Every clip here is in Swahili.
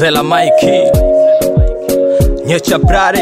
Zela Mikey Nyecha Brari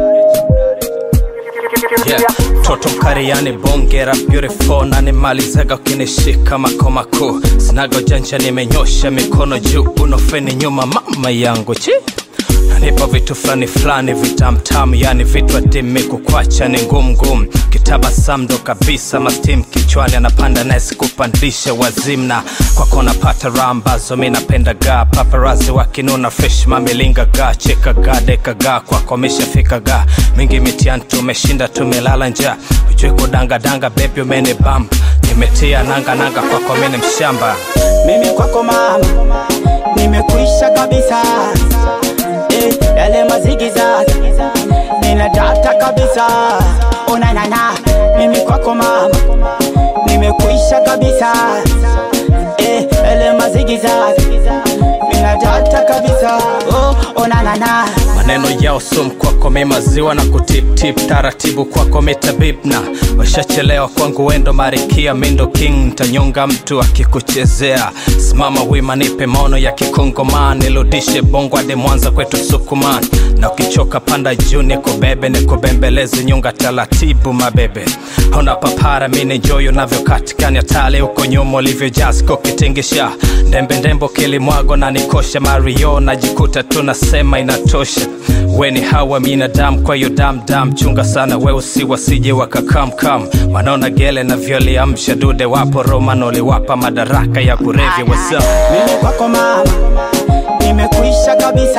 Yeah, toto mkariani bongera beautiful na nimalizaga ukinishika makomako sinaga ujanja nimenyosha mikono juu unofeni nyuma mama yangu chi nanipa vitu fulani fulani vitamtamu yani vitu adimi kukwacha ni ngumu ngumu kitabasam ndo kabisa mastim kichwani anapanda nesi kupandisha wazimna kwako napata raha ambazo mi napenda ga paparazi wakinuna fresh mamilinga ga cheka ga deka ga kwako mishafika ga mingi mitiani tumeshinda tumelala njaa ujue kudangadanga bebi umene bamba nimetia nanga nanga kwako mini mshamba mimi kwako mama nimekuisha kabisa eh, yale mazigizaga nina data kabisa onanana mimi kwako mama nimekuisha kabisa eh, yale mazigizaga nina data kabisa oh, onanana maneno yao sum kwako mi maziwa na kutiptip taratibu kwako mitabibna washachelewa kwangu wendo marikia mindo king ntanyonga mtu akikuchezea simama wima nipe maono ya kikongoman nirudishe bongo hadi mwanza kwetu sukuman na ukichoka panda juu nikubebe nikubembeleze nyunga taratibu mabebe ona papara mini joyo navyokatikani hatale huko nyuma ulivyojasko kitingisha ndembe ndembo kilimwago na nikosha mario najikuta tunasema inatosha weni hawa minadamu kwa hiyo damdam chunga sana weusi wasije wakakamkam wanaona gele na vyoliamsha dude wapo romano liwapa madaraka ya kurevya wasa mimi kwako mama nimekuisha kabisa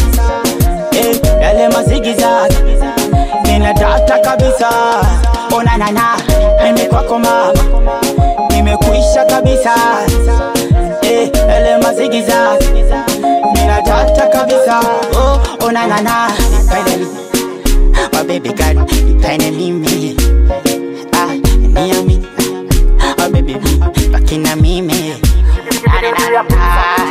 eh, yale mazigizaga nina data kabisa onanana mimi kwako mama nimekuisha kabisa eh, yale mazigizaga nina data kabisa oh, onanana Finally, my baby girl, nipende mimi ah, niamini ah, baby, baki na mimi Ah,